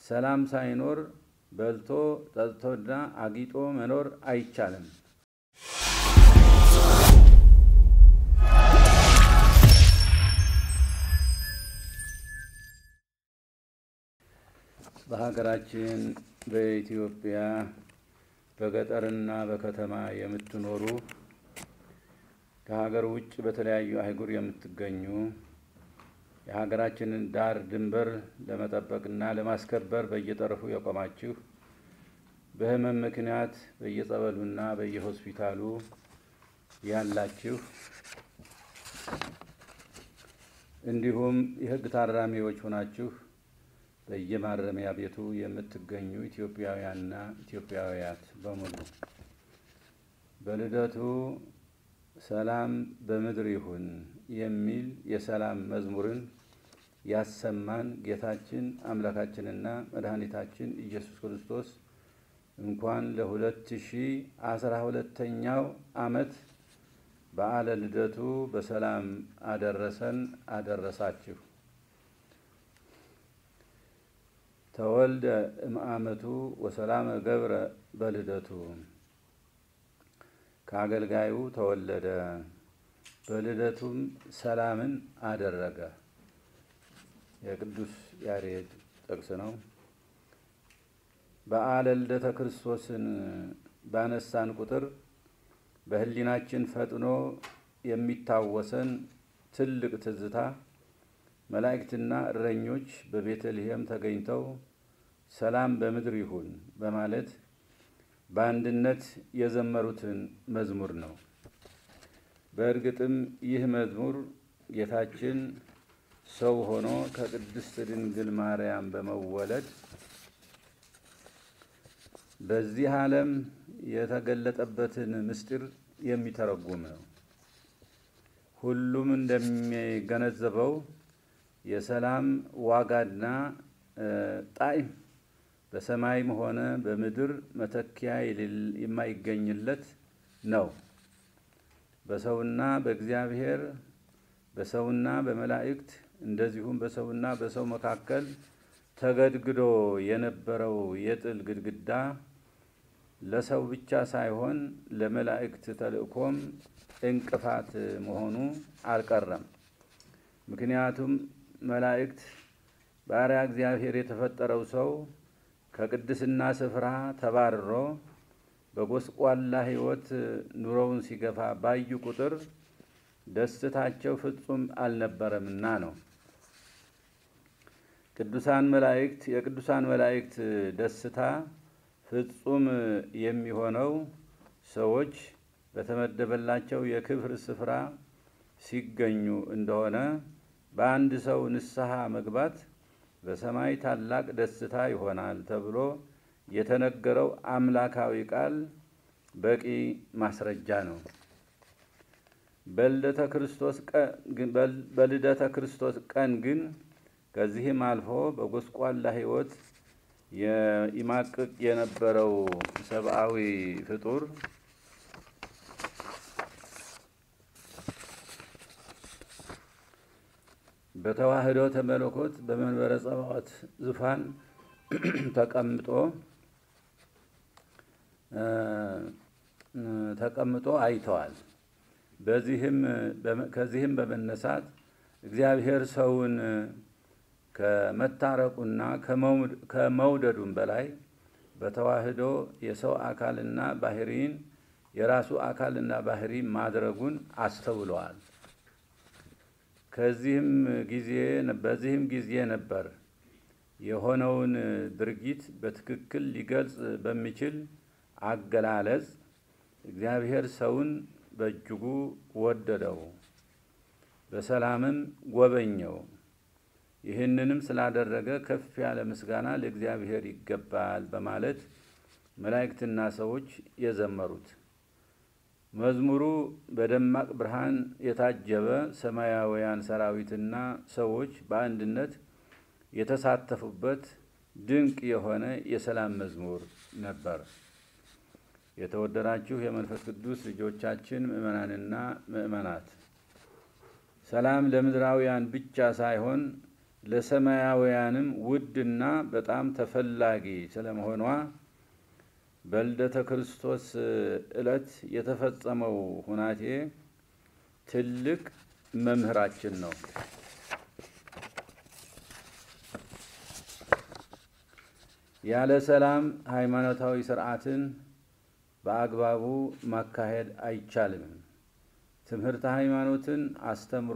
ሰላም ሳይኖር በልቶ ጠጥቶና አጊጦ መኖር አይቻልም። በሀገራችን በኢትዮጵያ በገጠርና በከተማ የምትኖሩ ከሀገር ውጭ በተለያዩ አህጉር የምትገኙ የሀገራችንን ዳር ድንበር ለመጠበቅና ለማስከበር በየጠረፉ የቆማችሁ በሕመም ምክንያት በየጸበሉና በየሆስፒታሉ ያላችሁ እንዲሁም የሕግ ታራሚዎች ሆናችሁ በየማረሚያ ቤቱ የምትገኙ ኢትዮጵያውያንና ኢትዮጵያውያት በሙሉ በልደቱ ሰላም በምድር ይሁን የሚል የሰላም መዝሙርን ያሰማን ጌታችን አምላካችንና መድኃኒታችን ኢየሱስ ክርስቶስ እንኳን ለሁለት ሺህ አስራ ሁለተኛው ዓመት በዓለ ልደቱ በሰላም አደረሰን አደረሳችሁ። ተወልደ እምአመቱ ወሰላመ ገብረ በልደቱ ከአገልጋዩ ተወለደ በልደቱም ሰላምን አደረገ። የቅዱስ ያሬድ ጥቅስ ነው። በዓለ ልደተ ክርስቶስን ባነሳን ቁጥር በሕሊናችን ፈጥኖ የሚታወሰን ትልቅ ትዝታ መላእክትና እረኞች በቤተልሔም ተገኝተው ሰላም በምድር ይሁን በማለት በአንድነት የዘመሩትን መዝሙር ነው። በእርግጥም ይህ መዝሙር ጌታችን ሰው ሆኖ ከቅድስት ድንግል ማርያም በመወለድ በዚህ ዓለም የተገለጠበትን ምስጢር የሚተረጉም ነው። ሁሉም እንደሚገነዘበው የሰላም ዋጋና ጣዕም በሰማይም ሆነ በምድር መተኪያ የማይገኝለት ነው። በሰውና በእግዚአብሔር በሰውና በመላእክት እንደዚሁም በሰውና በሰው መካከል ተገድግዶ የነበረው የጥል ግድግዳ ለሰው ብቻ ሳይሆን ለመላእክት ተልእኮም እንቅፋት መሆኑ አልቀረም። ምክንያቱም መላእክት ባሪያ እግዚአብሔር የተፈጠረው ሰው ከቅድስና ስፍራ ተባርሮ በጎስቋላ ሕይወት ኑሮውን ሲገፋ ባዩ ቁጥር ደስታቸው ፍጹም አልነበረምና ነው። ቅዱሳን መላእክት የቅዱሳን መላእክት ደስታ ፍጹም የሚሆነው ሰዎች በተመደበላቸው የክብር ስፍራ ሲገኙ እንደሆነ በአንድ ሰው ንስሐ መግባት በሰማይ ታላቅ ደስታ ይሆናል ተብሎ የተነገረው አምላካዊ ቃል በቂ ማስረጃ ነው። በልደተ ክርስቶስ ቀን ግን ከዚህም አልፎ በጎስቋላ ሕይወት ይማቅቅ የነበረው ሰብአዊ ፍጡር በተዋህዶ ተመለኮት በመንበረ ጸባዖት ዙፋን ተቀምጦ ተቀምጦ አይተዋል። በዚህም ከዚህም በመነሳት እግዚአብሔር ሰውን ከመታረቁና ከመውደዱም በላይ በተዋህዶ የሰው አካልና ባህሪን የራሱ አካልና ባህሪ ማድረጉን አስተውለዋል። ከዚህም ጊዜ በዚህም ጊዜ ነበር የሆነውን ድርጊት በትክክል ሊገልጽ በሚችል አገላለጽ እግዚአብሔር ሰውን በእጅጉ ወደደው፣ በሰላምም ጎበኘው። ይህንንም ስላደረገ ከፍ ያለ ምስጋና ለእግዚአብሔር ይገባል በማለት መላእክትና ሰዎች የዘመሩት መዝሙሩ በደማቅ ብርሃን የታጀበ ሰማያውያን ሰራዊትና ሰዎች በአንድነት የተሳተፉበት ድንቅ የሆነ የሰላም መዝሙር ነበር። የተወደዳችሁ የመንፈስ ቅዱስ ልጆቻችን ምእመናንና ምእመናት፣ ሰላም ለምድራውያን ብቻ ሳይሆን ለሰማያውያንም ውድና በጣም ተፈላጊ ስለመሆኗ በልደተ ክርስቶስ ዕለት የተፈጸመው ሁናቴ ትልቅ መምህራችን ነው። ያለ ሰላም ሃይማኖታዊ ስርዓትን በአግባቡ ማካሄድ አይቻልም። ትምህርተ ሃይማኖትን አስተምሮ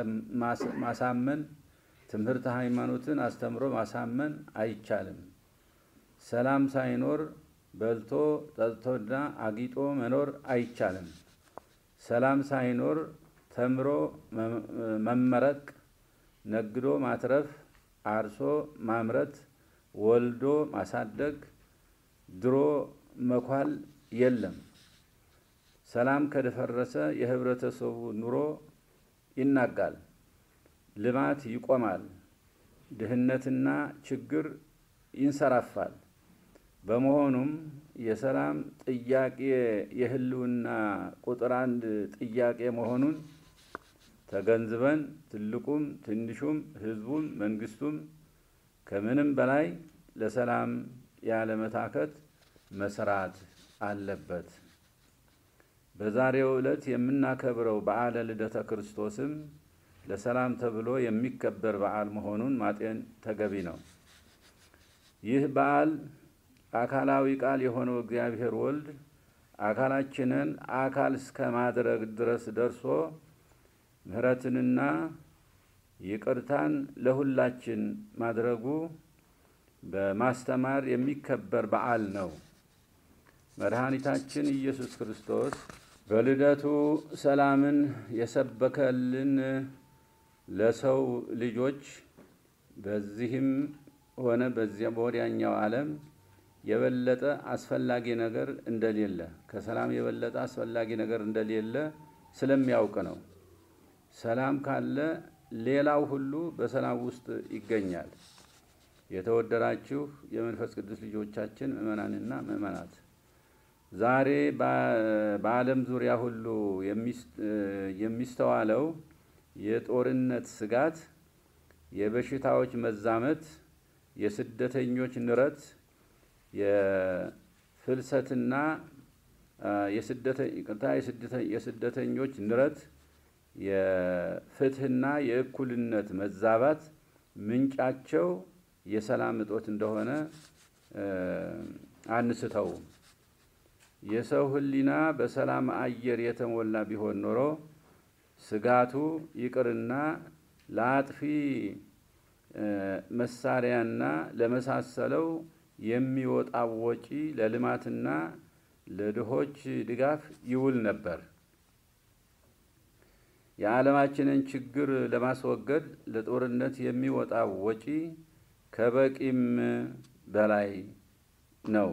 ማሳመን ትምህርተ ሃይማኖትን አስተምሮ ማሳመን አይቻልም። ሰላም ሳይኖር በልቶ ጠጥቶና አጊጦ መኖር አይቻልም። ሰላም ሳይኖር ተምሮ መመረቅ፣ ነግዶ ማትረፍ፣ አርሶ ማምረት፣ ወልዶ ማሳደግ፣ ድሮ መኳል የለም። ሰላም ከደፈረሰ የህብረተሰቡ ኑሮ ይናጋል፣ ልማት ይቆማል፣ ድህነትና ችግር ይንሰራፋል። በመሆኑም የሰላም ጥያቄ የህልውና ቁጥር አንድ ጥያቄ መሆኑን ተገንዝበን ትልቁም ትንሹም ህዝቡም መንግስቱም ከምንም በላይ ለሰላም ያለመታከት መስራት አለበት። በዛሬው ዕለት የምናከብረው በዓለ ልደተ ክርስቶስም ለሰላም ተብሎ የሚከበር በዓል መሆኑን ማጤን ተገቢ ነው። ይህ በዓል አካላዊ ቃል የሆነው እግዚአብሔር ወልድ አካላችንን አካል እስከ ማድረግ ድረስ ደርሶ ምሕረትንና ይቅርታን ለሁላችን ማድረጉ በማስተማር የሚከበር በዓል ነው። መድኃኒታችን ኢየሱስ ክርስቶስ በልደቱ ሰላምን የሰበከልን ለሰው ልጆች በዚህም ሆነ በዚያ በወዲያኛው ዓለም የበለጠ አስፈላጊ ነገር እንደሌለ ከሰላም የበለጠ አስፈላጊ ነገር እንደሌለ ስለሚያውቅ ነው። ሰላም ካለ ሌላው ሁሉ በሰላም ውስጥ ይገኛል። የተወደዳችሁ የመንፈስ ቅዱስ ልጆቻችን ምእመናንና ምእመናት ዛሬ በዓለም ዙሪያ ሁሉ የሚስተዋለው የጦርነት ስጋት፣ የበሽታዎች መዛመት፣ የስደተኞች ንረት፣ የፍልሰትና የስደተኞች ንረት፣ የፍትህና የእኩልነት መዛባት ምንጫቸው የሰላም እጦት እንደሆነ አንስተውም። የሰው ሕሊና በሰላም አየር የተሞላ ቢሆን ኖሮ ስጋቱ ይቅርና ለአጥፊ መሳሪያና ለመሳሰለው የሚወጣው ወጪ ለልማትና ለድሆች ድጋፍ ይውል ነበር። የዓለማችንን ችግር ለማስወገድ ለጦርነት የሚወጣው ወጪ ከበቂም በላይ ነው።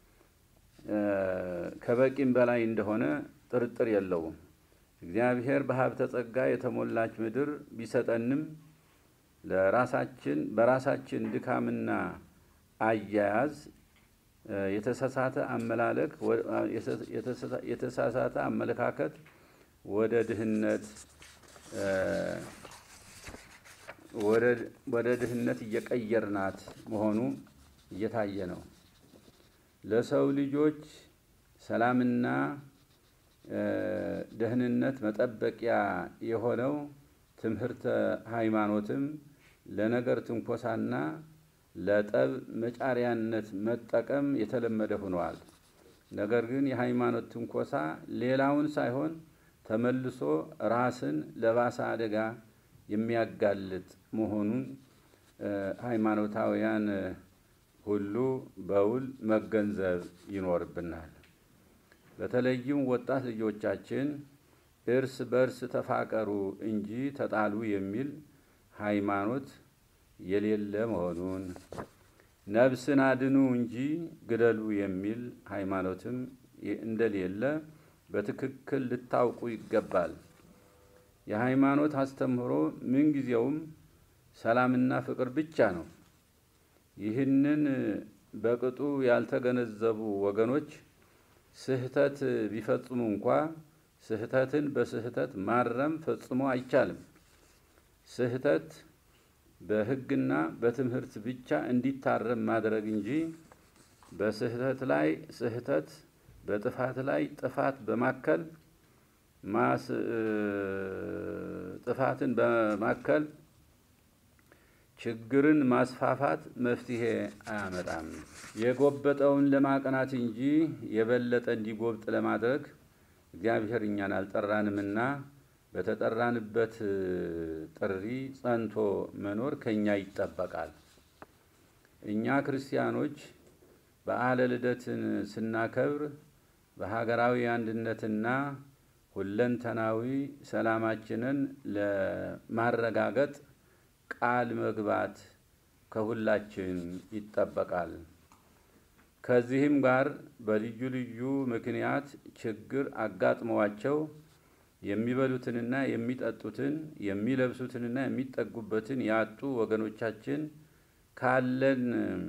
ከበቂም በላይ እንደሆነ ጥርጥር የለውም። እግዚአብሔር በሀብተ ጸጋ የተሞላች ምድር ቢሰጠንም ለራሳችን በራሳችን ድካምና አያያዝ የተሳሳተ አመላለክ የተሳሳተ አመለካከት ወደ ድህነት ወደ ድህነት እየቀየርናት መሆኑ እየታየ ነው። ለሰው ልጆች ሰላምና ደህንነት መጠበቂያ የሆነው ትምህርተ ሃይማኖትም ለነገር ትንኮሳና ለጠብ መጫሪያነት መጠቀም የተለመደ ሆነዋል። ነገር ግን የሃይማኖት ትንኮሳ ሌላውን ሳይሆን ተመልሶ ራስን ለባሰ አደጋ የሚያጋልጥ መሆኑን ሃይማኖታውያን ሁሉ በውል መገንዘብ ይኖርብናል። በተለይም ወጣት ልጆቻችን እርስ በርስ ተፋቀሩ እንጂ ተጣሉ የሚል ሃይማኖት የሌለ መሆኑን፣ ነፍስን አድኑ እንጂ ግደሉ የሚል ሃይማኖትም እንደሌለ በትክክል ልታውቁ ይገባል። የሃይማኖት አስተምህሮ ምንጊዜውም ሰላምና ፍቅር ብቻ ነው። ይህንን በቅጡ ያልተገነዘቡ ወገኖች ስህተት ቢፈጽሙ እንኳ ስህተትን በስህተት ማረም ፈጽሞ አይቻልም። ስህተት በሕግና በትምህርት ብቻ እንዲታረም ማድረግ እንጂ በስህተት ላይ ስህተት በጥፋት ላይ ጥፋት በማከል ማስ ጥፋትን በማከል ችግርን ማስፋፋት መፍትሄ አያመጣም። የጎበጠውን ለማቅናት እንጂ የበለጠ እንዲጎብጥ ለማድረግ እግዚአብሔር እኛን አልጠራንምና በተጠራንበት ጥሪ ጸንቶ መኖር ከኛ ይጠበቃል። እኛ ክርስቲያኖች በዓለ ልደትን ስናከብር በሀገራዊ አንድነትና ሁለንተናዊ ሰላማችንን ለማረጋገጥ ቃል መግባት ከሁላችን ይጠበቃል። ከዚህም ጋር በልዩ ልዩ ምክንያት ችግር አጋጥመዋቸው የሚበሉትንና የሚጠጡትን የሚለብሱትንና የሚጠጉበትን ያጡ ወገኖቻችን ካለን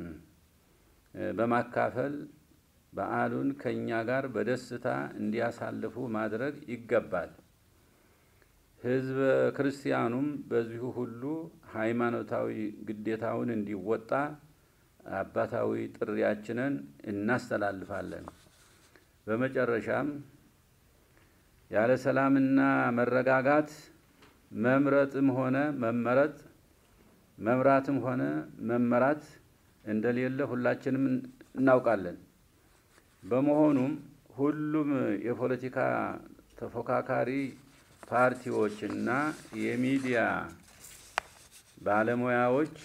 በማካፈል በዓሉን ከእኛ ጋር በደስታ እንዲያሳልፉ ማድረግ ይገባል። ሕዝበ ክርስቲያኑም በዚሁ ሁሉ ሃይማኖታዊ ግዴታውን እንዲወጣ አባታዊ ጥሪያችንን እናስተላልፋለን። በመጨረሻም ያለ ሰላምና መረጋጋት መምረጥም ሆነ መመረጥ መምራትም ሆነ መመራት እንደሌለ ሁላችንም እናውቃለን። በመሆኑም ሁሉም የፖለቲካ ተፎካካሪ ፓርቲዎችና የሚዲያ ባለሙያዎች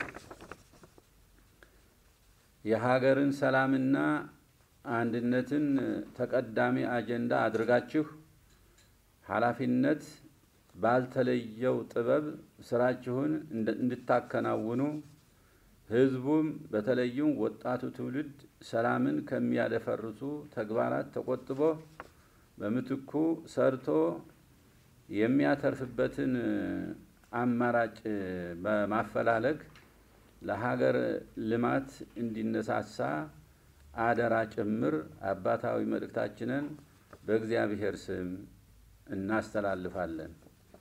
የሀገርን ሰላምና አንድነትን ተቀዳሚ አጀንዳ አድርጋችሁ ኃላፊነት ባልተለየው ጥበብ ስራችሁን እንድታከናውኑ ህዝቡም በተለይም ወጣቱ ትውልድ ሰላምን ከሚያደፈርሱ ተግባራት ተቆጥቦ በምትኩ ሰርቶ የሚያተርፍበትን አማራጭ በማፈላለግ ለሀገር ልማት እንዲነሳሳ አደራ ጭምር አባታዊ መልእክታችንን በእግዚአብሔር ስም እናስተላልፋለን።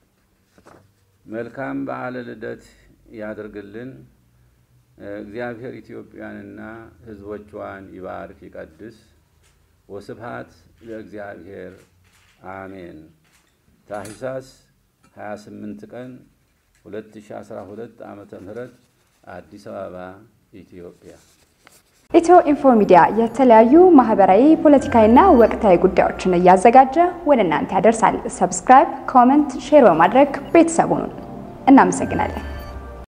መልካም በዓለ ልደት ያድርግልን። እግዚአብሔር ኢትዮጵያንና ሕዝቦቿን ይባርክ ይቀድስ። ወስብሃት ለእግዚአብሔር አሜን። ታኅሳስ 28 ቀን 2012 ዓመተ ምህረት አዲስ አበባ ኢትዮጵያ። ኢትዮ ኢንፎ ሚዲያ የተለያዩ ማህበራዊ፣ ፖለቲካዊና ወቅታዊ ጉዳዮችን እያዘጋጀ ወደ እናንተ ያደርሳል። ሰብስክራይብ፣ ኮመንት፣ ሼር በማድረግ ቤተሰቡን እናመሰግናለን።